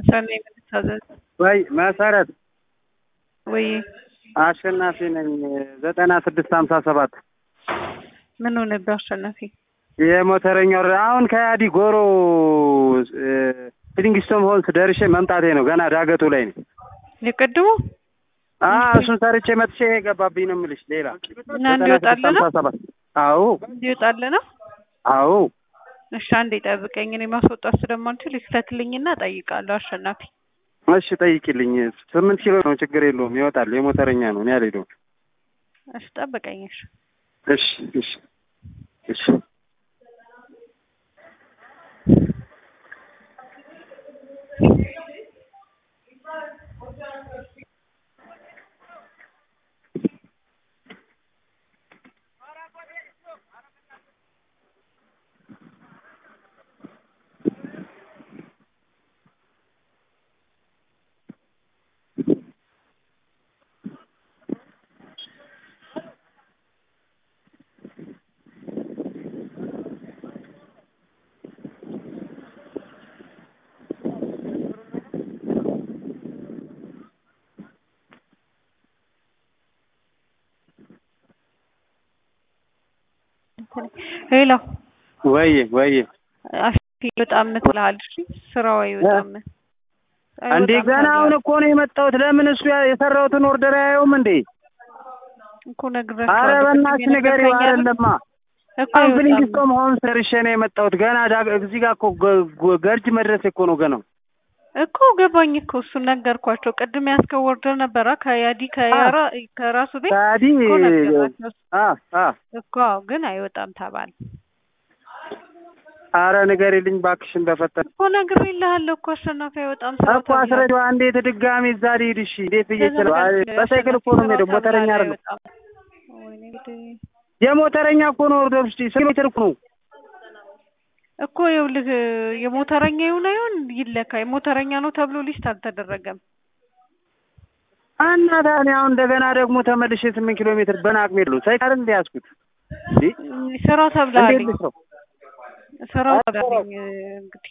ሰኔ የምትታዘዝ ወይ መሰረት ወይ አሸናፊ ነኝ ዘጠና ስድስት ሀምሳ ሰባት ምን ሆነብህ አሸናፊ? የሞተረኛው አሁን ከያዲ ጎሮ ፊሊንግስቶን ሆልስ ደርሼ መምጣቴ ነው። ገና ዳገቱ ላይ ነው። የቀድሞ አ እሱን ሰርቼ መጥቼ የገባብኝ ነው የምልሽ። ሌላ እና እንዲወጣልህ ነው? 96 አዎ እንዲወጣልህ ነው? አዎ እሺ አንዴ ጠብቀኝ። እኔ ማስወጣት ስለማልችል ይክተትልኝና እጠይቃለሁ። አሸናፊ እሺ ጠይቂልኝ። ስምንት ኪሎ ነው ችግር የለውም ይወጣል። የሞተረኛ ነው እኔ አልሄደውም። እሺ ጠብቀኝ። እሺ እሺ እሺ እሺ ሄሎ ወይ ወይ አሸናፊ በጣም ምትልሃል። እሺ ስራው አይወጣም እንዴ ገና አሁን እኮ ነው የመጣሁት። ለምን እሱ ያ- የሰራሁትን ኦርደር አያየውም እንዴ? እኮ ነግሬያቸዋለሁ። አረ በእናትሽ ቅድም ንገሪው። የነገርከኝ አይደል? አይደለማ እኮ አሁን አይወጣም። ፊሊንግስቶን ሆን ሰርሼ ነው የመጣሁት። ገና ዳ- እዚህ ጋር እኮ ገ- ገ- ገርጅ መድረስ እኮ ነው ገናው። እኮ ገባኝ እኮ እሱን ነገርኳቸው። ቅድም ያስከው ወርደር ነበረ ከያዲ ከያራ ከራሱ ቤት ታዲ እኮ ነገርኳቸው አ አ እኮ ግን አይወጣም ተባለ አረ ንገሪልኝ እባክሽን በፈጠረ እኮ ነግሬልሃለሁ እኮ አሸናፊ አይወጣም ስራው እኮ አስረጂዋ። እንዴት ድጋሚ እዛ ልሂድ? እሺ እንዴት ብዬ ስለው አይ በሳይክል እኮ ነው የምሄደው። ሞተረኛ አይደለም የሞተረኛ እኮ ነው ኦርደር ውስጥ ስንት ሜትር እኮ ነው እኮ ይኸውልህ የሞተረኛ ይሁን አይሁን ይለካ የሞተረኛ ነው ተብሎ ሊስት አልተደረገም። እና ታዲያ አሁን እንደገና ደግሞ ተመልሼ ስምንት ኪሎ ሜትር በናቅሜ ነው ሳይቀር እንደ ያዝኩት እንዴ ስራው እንዴት ተብለሃልኝ ልስራው? ስራው ተብለሃልኝ እንግዲህ